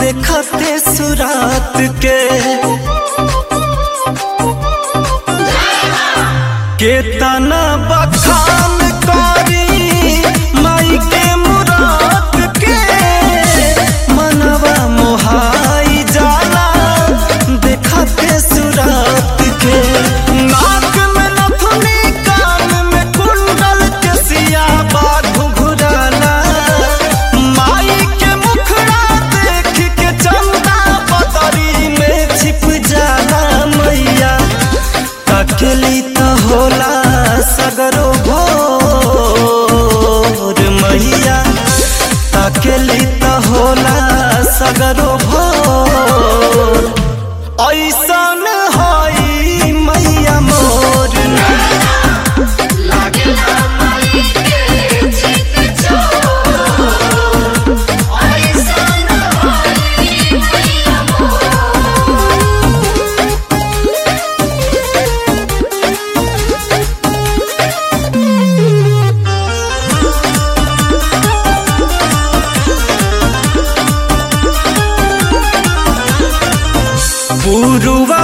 देखते सुरात के केतना बखान करी माई के मुराद के मनवा मोहाई जाला देखते सुरात के नाक में नथुनी कान में कुंडल के सिया बाघ घुराला माई के मुखड़ा देख के चंदा बदरी में छिप जाला मैया तकली त होला सगरो भोर मैया तकली त होला सगरो भोर ऐसन हई मैया मोर लागेला माई के चित चोर ऐसन होई मैया मोर पुरुवा